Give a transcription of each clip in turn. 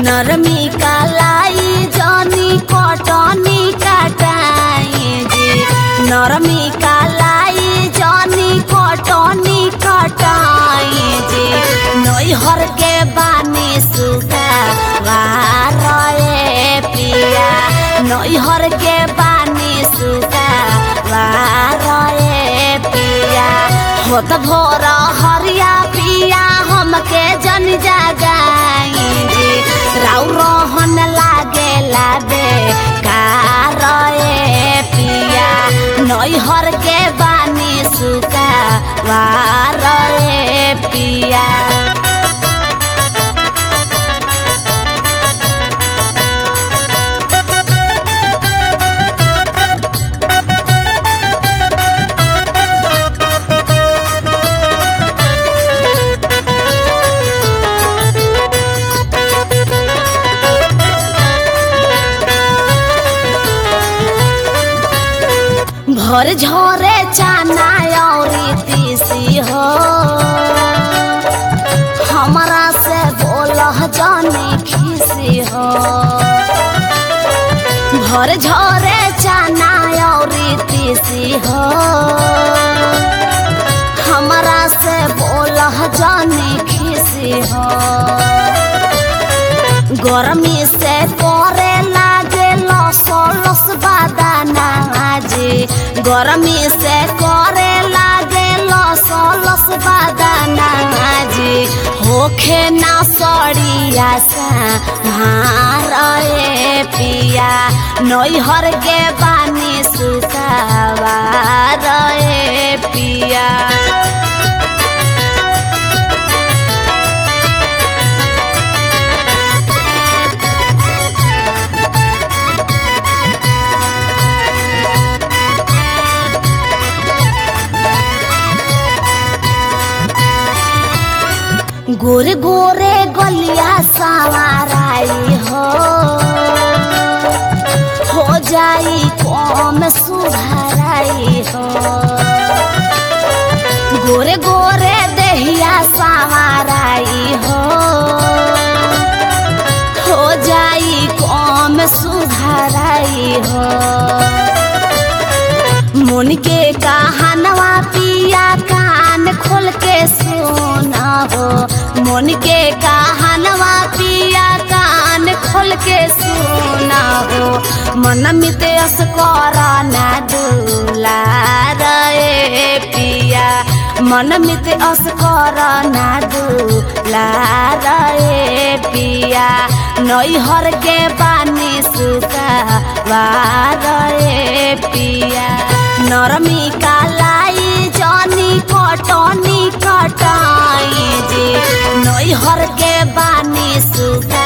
नरमी कालाई जनी कटनी कटाई जी नरमी कालाई जनी कटनी कटाई जी नैहर के बानी सुगा वारे पिया नैहर के बानी सुगा वारे पिया होत भोर हरिया पिया हमके जन जगाई जी राउ रोहन लागे लाबे कारए पिया नैहर के बानी सुगा वारे पिया भर झोरे चाना औरी तीसी हो हमरा से बोलह जानी खीसी हो भर झोरे चाना औरी तीसी हो हमरा से बोलह जानी खीसी हो गरमी से करे लागे लस लस बादाना जी गरमी से करे लागे लस लस बादाना जी होखे ना सड़िया सा मारे पिया नैहर के बानी सुखावा रे पिया गोरे गोरे गलिया सवाराई हो हो जाई कम सुधाराई हो गोरे गोरे देहिया सवाराई हो हो जाई कम सुधाराई हो मुन के कहानवा पिया कान खोल के सुना हो मुन के कहानवा पिया कान खोल के सुना हो मन मित अस ना दूला रे पिया मन मित अस ना दूला रे पिया नैहर के पानी सुखा वारे पिया नरमी कालाई जनी कटनी कटाई जी नैहर के बानी सुखा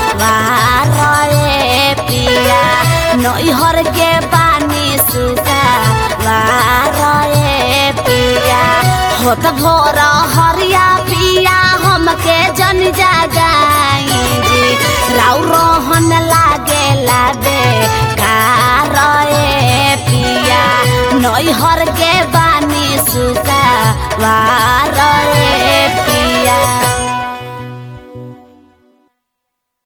वारे पिया नैहर के बानी सुखा वारे पिया होत भोर हरिया पिया हमके जन जगाई जी राउ रोहन लागे लाबे कारए पिया नैहर के बानी सुखा वार